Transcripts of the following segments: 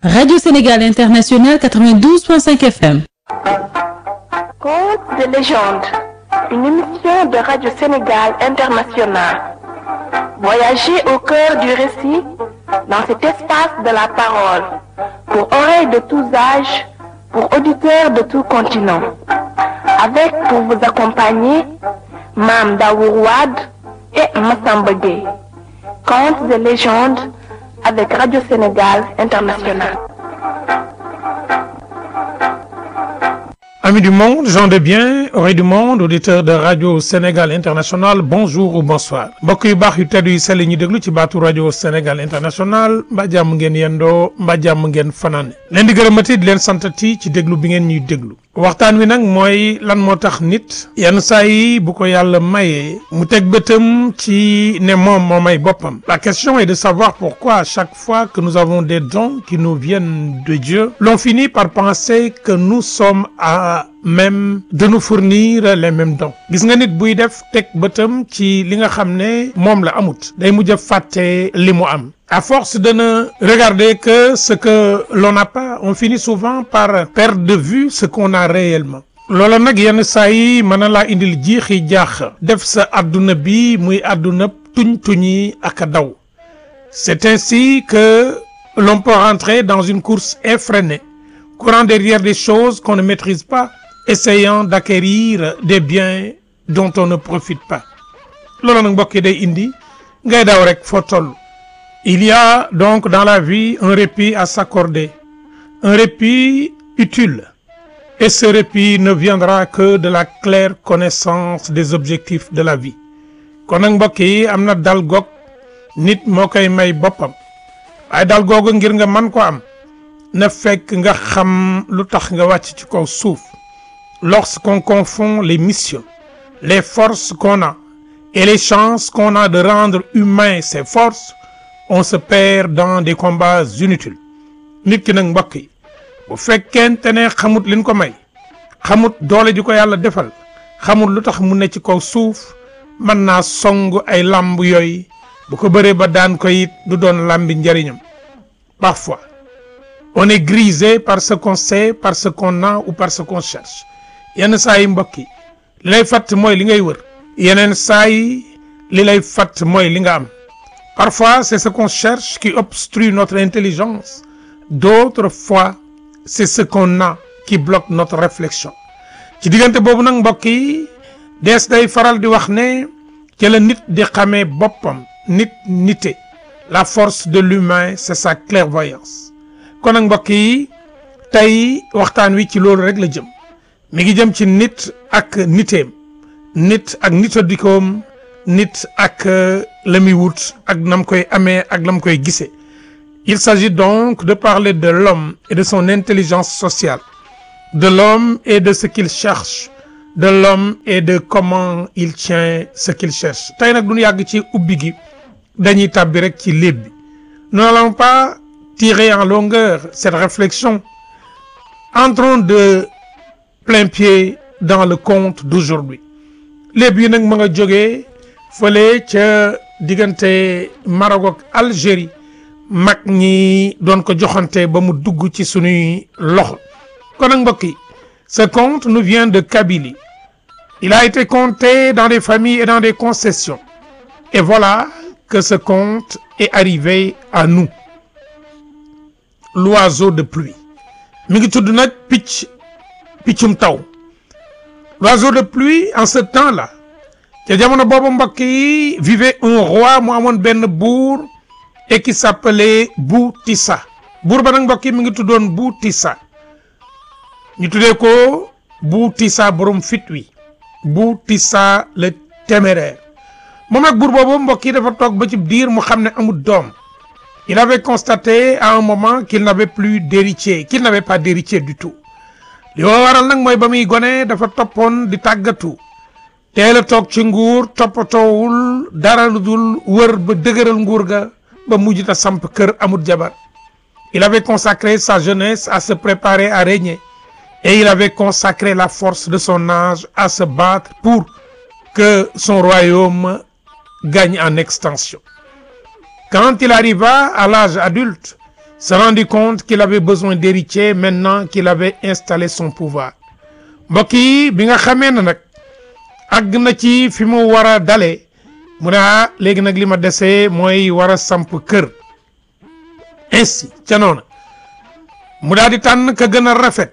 Radio Sénégal International 92.5 FM. Contes de légende, une émission de Radio Sénégal International. Voyagez au cœur du récit dans cet espace de la parole, pour oreilles de tous âges, pour auditeurs de tout continent. Avec pour vous accompagner, Mam Daourouad et Massamba Gueye. Contes de légende avec Radio Sénégal International. Amis du monde, gens de bien, oreilles du monde, auditeurs de Radio Sénégal International, bonjour ou bonsoir. mbokk yu baax yu tedd yu sell ñu déglu ci baatu Radio Sénégal International mbaa jàmm ngeen yendoo mbaa jàmm ngeen fanaane leen di gërëmati di leen santati ci déglu bi ngeen ñuy déglu waxtaan wi nag mooy lan moo tax nit yenn saa yi bu ko yàlla mayee mu teg bëtam ci ne moom moo may boppam la question est de savoir pourquoi à chaque fois que nous avons des dons qui nous viennent de Dieu l'on finit par penser que nous sommes à même de nous fournir les mêmes dons gis nga nit buy def teg bëtam ci li nga xam ne moom la amut day mujj a fàtte li mu am à force de ne regarder que ce que l'on n'a pas on finit souvent par perdre de vue ce qu'on a réellement loola nag yenn saa yi mën na laa indil jiixi jaax def sa adduna bi muy adduna tuñ tuñi ak a daw c'est ainsi que l'on peut rentrer dans une course effrénée courant derrière des choses qu'on ne maîtrise pas essayant d'acquérir des biens dont on ne profite pas loolu nag mbokk yi day indi ngay daw rek foo toll il y a donc dans la vie un répit à s'accorder un répit utile et ce répit ne viendra que de la claire connaissance des objectifs de la vie kon nag mbokk yi am na dal goog nit moo koy may boppam waaye dal googu ngir nga mën ko am na fekk nga xam lu tax nga wàcc ci kaw suuf lorsqu'on confond les missions les forces qu'on a et les chances qu'on a de rendre humains ces forces on se perd dans des combats inutiles nit ki nag mbokk yi bu fekkente ne xamut liñ ko may xamut doole ji ko yàlla defal xamut lu tax mu ne ci kaw suuf mën naa song ay lamb yooyu bu ko bëree ba daan ko it du doon lambi njariñam parfois on est grisé par ce qu'on sait par ce qu'on a ou par ce qu'on cherche yenn saa yi mbokk yi li lay fatt mooy li ngay wër yeneen saa yi li lay fatt mooy li nga am parfois c'est ce qu'on cherche qui obstrue notre intelligence d'autres fois c'est ce qu'on a qui bloque notre réflexion ci diggante boobu nag mbokk yi dees day faral di wax ne ci la nit di xamee boppam nit nite la force de l'humain c'est sa clairvoyance kon nag mbokk yi tey waxtaan wi ci loolu rek la jëm mi ngi jëm ci nit ak niteem nit ak nitadikoom nit ak la muy wut ak nam koy amee ak lam koy gisee il s'agit donc de parler de l'homme et de son intelligence sociale de l'homme et de ce qu'il cherche de l'homme et de comment il tient ce qu'il cherche tey nag duñu yàgg ci ubbi gi dañuy tàbbi rek ci léeb bi nous n'allons pas tirer en longueur cette réflexion entrons de plein pied dans le conte d'aujourd'hui léeb yi nag ma nga jógee fële ca diggante Maroc ak Algérie mag ñi doon ko joxante ba mu dugg ci sunuy loxo kon nag mbokk yi ce conte nous vient de Kabylie il a été conté dans des familles et dans des concessions et voilà que ce conte est arrivé à nous l'oiseau de pluie mi ngi tudd nag picc piccum taw l'oiseau de pluie en ce temps-là ca jamono boobu mbokk yi vivait un roi mu amoon benn buur et qui s'appelait Boutissa buur ba nag mbokk yi mi ngi tuddoon Boutissa ñu tuddee ko Boutissa borom fit wi Boutissa le téméraire moom nag buur boobu mbokk yi dafa toog ba ci diir mu xam ne amul doom il avait constaté à un moment qu'il n'avait plus d'héritier qu'il n'avait pas d'héritier du tout li ko waral nag mooy ba muy gone dafa toppoon di tàggatu teel a toog ci nguur toppatoowul dara lu dul wër ba dëgëral nguur ga ba mujj ta samp kër amut jabar il avait consacré sa jeunesse à se préparer à régner et il avait consacré la force de son âge à se battre pour que son royaume gagne en extension quand il arriva à l'âge adulte se rendit compte qu'il avait besoin d'héritiers maintenant qu'il avait installé son pouvoir mbokk yi bi nga xamee ne nag àgg na ci fi mu war a dalee mu ne ah léegi nag li ma desee mooy war a samp kër ainsi ca noona mu daal di tànn ka gën a rafet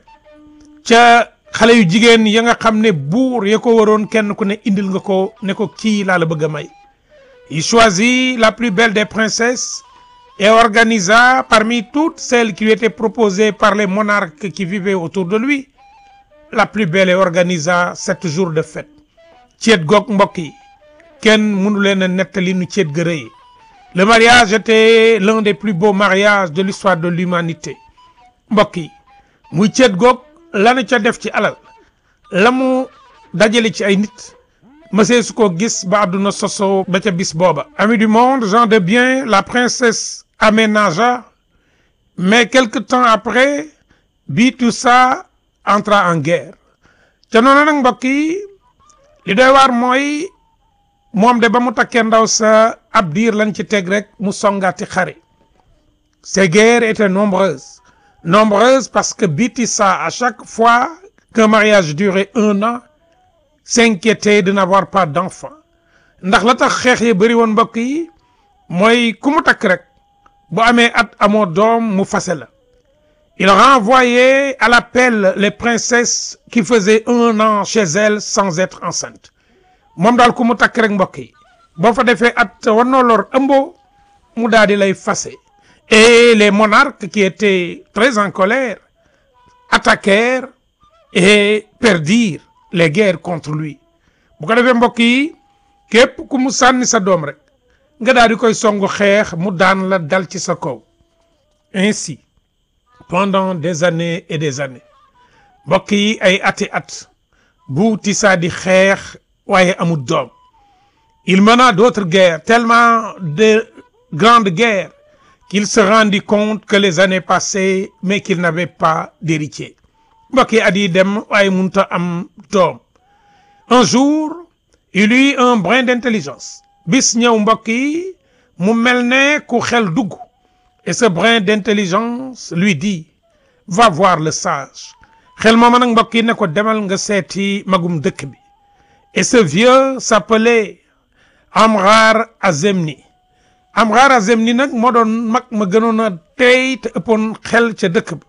ca xale yu jigéen ya nga xam ne buur ya ko waroon kenn ku ne indil nga ko ne ko kii laa la bëgg a may il choisit la plus belle des princesses et organisa parmi toutes celles qui lui étaient proposées par les monarques qui vivaient autour de lui la plus belle et organisa sept jours de fête ceet goog mbokk yi kenn mënu leen a nettali nu ceet ga rëy le mariage était l'un des plus beaux mariages de l'histoire de l'humanité mbokk yi muy ceet goog lanu ca def ci alal la mu dajale ci ay nit mësee su ko gis ba àdduna soso ba ca bis booba amis du monde gens de bien la princesse aménagea mais quelque temps après Bitoussa entra en guerre ca noonu nag mbokk yi li doy waar mooy moom de ba mu takkee ndaw sa ab diir lañ ci teg rek mu songaati xare ces guerres étaient nombreuses nombreuses parce que Bitissa à chaque fois qu'un mariage durait un an s'inquiétait de n'avoir pas d'enfant ndax la tax xeex yi bëri woon mbokk yi mooy ku mu takk rek bu amee at amoo doom mu fase la il renvoyait à l'appel les princesses qui faisaient un an chez elles sans être enceintes moom daal ku mu takk rek mbokk yi boo fa defee at war noo lor ëmboo mu daal di lay fase et les monarques qui étaient très en colère attaquèrent et perdirent les guerres contre lui bu ko defee mbokk yi képp ku mu sànni sa doom rek nga daal di koy songu xeex mu daan la dal ci sa kaw ainsi pendant des années et des années mbokk yi ay ati at bu Tissa di xeex waaye amul doom il mena d'autres guerres tellement de grandes guerres qu'il se rendit compte que les années passaient mais qu'il n'avait pas d'héritier mbokk yi at yi dem waaye munta am doom un jour il eut un brin d'intelligence bis ñëw mbokk yi mu mel ne ku xel dugg et ce brin d'intelligence lui dit va voir le sage xel mooma nag mbokk yi ne ko demal nga seeti magum dëkk bi et ce vieux s'appelait Amrar Azemni Amrar Azemni nag moo doon mag ma gënoon a tey te ëppoon xel ca dëkk ba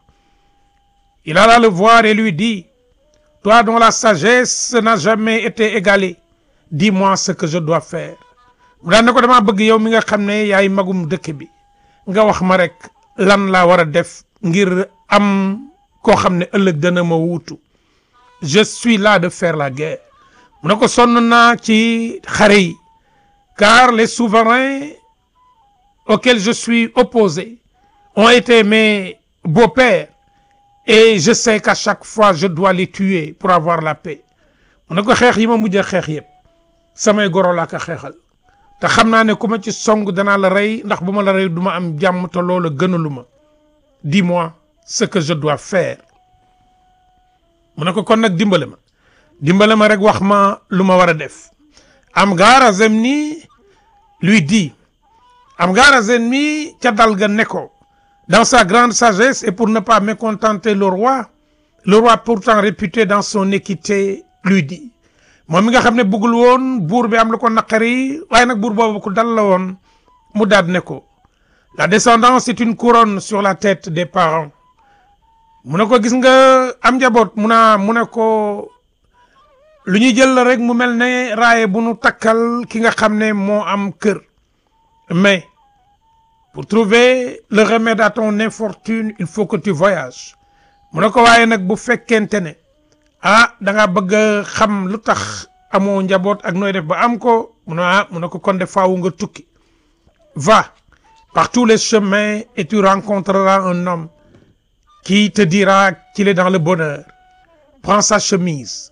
il alla le voir et lui dit toi dont la sagesse n'a jamais été égalée dis-moi ce que je dois faire mu daan ne ko damaa bëgg yow mi nga xam ne yaay magum dëkk bi nga wax ma rek lan laa war a def ngir am koo xam ne ëllëg dana ma wuutu je suis là de faire la guerre mu ne ko sonn naa ci xare yi car les souverains auxquels je suis opposé ont été mes beaux-pères et je sais qu'à chaque fois je dois les tuer pour avoir la paix mu ne ko xeex yi ma mujj a xeex yëpp samay goro laa ko xeexal te xam naa ne ku ma ci song danaa la rey ndax bu ma la rey du ma am jàmm te loola gënalu ma dis-moi ce que je dois faire mu ne ko kon nag dimbale ma dimbale ma rek wax ma lu ma war a def Amgar Azemni lui dit Amgar Azemni ca dal ga ne ko dans sa grande sagesse et pour ne pas mécontenter le roi le roi pourtant réputé dans son équité lui dit moom mi nga xam ne bëggul woon buur bi am lu ko naqari waaye nag buur boobu ku dal la woon mu daat ne ko la descendance est une couronne sur la tête des parents mu ne ko gis nga am njaboot mu naa mu ne ko lu ñuy jël la rek mu mel ne raaye bu nu takkal ki nga xam ne moo am kër mais pour trouver le remède à ton infortune il faut que tu voyages mu ne ko waaye nag bu fekkente ne ah da nga bëgg a xam lu tax amoo njaboot ak nooy def ba am ko mu ne ah mu ne ko kon de faawu nga tukki va par tous les chemins et tu rencontreras un homme qui te dira qu'il est dans le bonheur prends sa chemise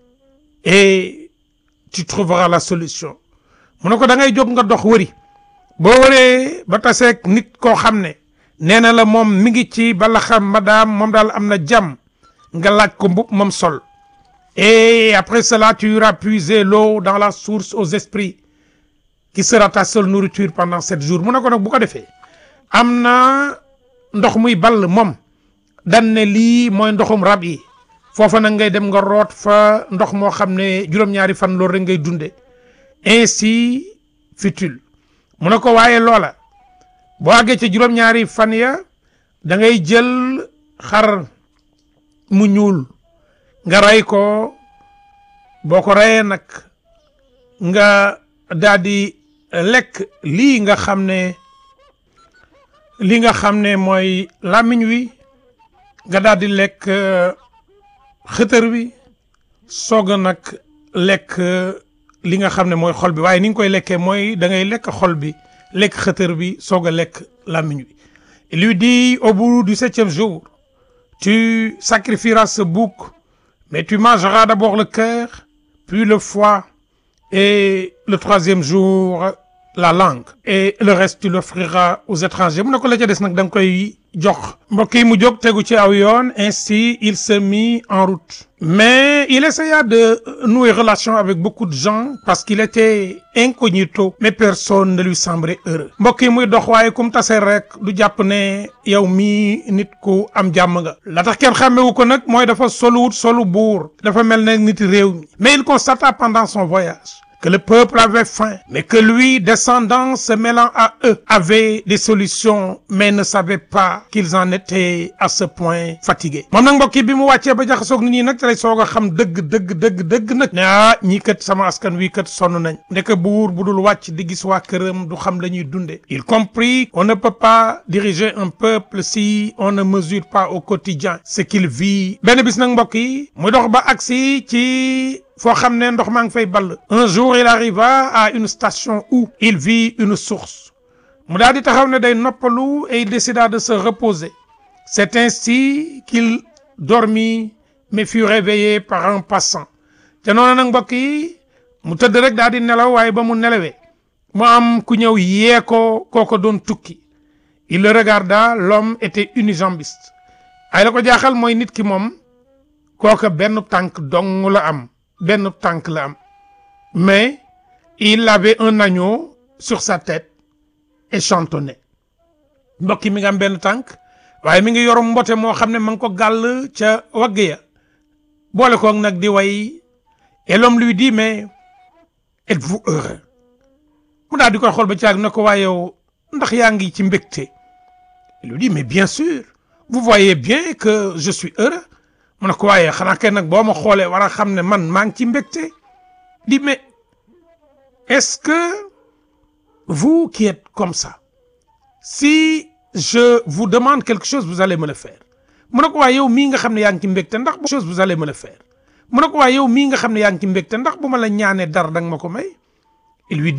et tu trouveras la solution mu ne ko da ngay jóg nga dox wëri boo wëree ba taseeg nit koo xam ne nee na la moom mi ngi ci bala xam madame moom daal am na jàmm nga laaj ko mbub moom sol et après cela tu iras puiser l'eau dans la source aux esprits qui sera ta seule nourriture pendant sept jours mu ne ko nag bu ko defee am na ndox muy ball moom dan ne lii mooy ndoxum rab yi foofa nag ngay dem nga root fa ndox moo xam ne juróom-ñaari fan loolu rek ngay dunde ainsi fut-il mu ne ko waaye loola boo àggee ca juróom-ñaari fan ya da ngay jël xar mu ñuul nga rey ko boo ko reyee nag nga daal di lekk lii nga xam ne li nga xam ne mooy làmmiñ wi nga daal di lekk xëtër wi soog a nag lekk li nga xam ne mooy xol bi waaye ni nga koy lekkee mooy da ngay lekk xol bi lekk xëtër bi soog a lekk làmmiñ wi il lui dit au bout du septième jour tu sacrifieras ce bouc mais tu mangeras d'abord le cœur puis le foie et le troisième jour la langue et le reste tu l'offriras aux étrangers mu ne ko la ca des nag da nga koy jox mbokk yi mu jóg tegu ci aw yoon ainsi il se mit en route mais il essaya de nouer relation avec beaucoup de gens parce qu'il était incognito mais personne ne lui semblait heureux mbokk yi muy dox waaye kum tase rek du jàpp ne yow mii nit ku am jàmm nga la tax kenn xàmmewu ko nag mooy dafa soluwut solu buur dafa mel ne nit réew mi mais il constata pendant son voyage que le peuple avait faim, mais que lui, descendant, se mêlant à eux, avait des solutions, mais ne savait pas qu'ils en étaient à ce point fatigués. moom nag mbokk yi bi mu wàccee ba jaxasoog nit ñi nag te lay soog a xam dëgg dëgg dëgg dëgg nag. ne ah ñii kat sama askan wi kat sonn nañ. ndeke buur bu dul wàcc di gis waa këram du xam la ñuy dundee. il comprit qu'on ne peut pas diriger un peuple si on ne mesure pas au quotidien ce qu'il vit. benn bis nag mbokk yi muy dox ba agsi ci. foo xam ne ndox maa ngi fay ball un jour il arriva à une station où il vit une source mu daal di taxaw ne day noppalu et il décida de se reposer c'est ainsi qu'il dormit mais fut réveillé par un passant te noonu nag mbokk yi mu tëdd rek daal di nelaw waaye ba mu nelawee mu am ku ñëw yee ko kooko doon tukki il le regarda l'homme était unijambiste ay la ko jaaxal mooy nit ki moom kooka benn tànk dong la am benn tànk la am mais il avait un agneau sur sa tête et chantonnait mbokk mi nga am benn tànk waaye mi ngi yorum mbote moo xam ne ma ngi ko gàll ca wagg ya boole koog nag di way et l'homme lui dit mais êtes-vous heureux mu daal di koy xool ba caag ne ko waaye yow ndax yaa ngi ci mbégte il lui dit mais bien sûr vous voyez bien que je suis heureux mu ne ko waaye xanaa kay nag boo ma xoolee war a xam ne man maa ngi ci mbégte di mais est-ce que vous qui êtes comme ça si je vous demande quelque chose vous allez me le faire mu ne ko waaye yow mii nga xam ne yaa ngi ci mbégte ndax bu chose vous allez me le faire mu ne ko waaye yow mii nga xam ne yaa ngi ci mbégte ndax bu ma la ñaanee dara danga ma ko may il lui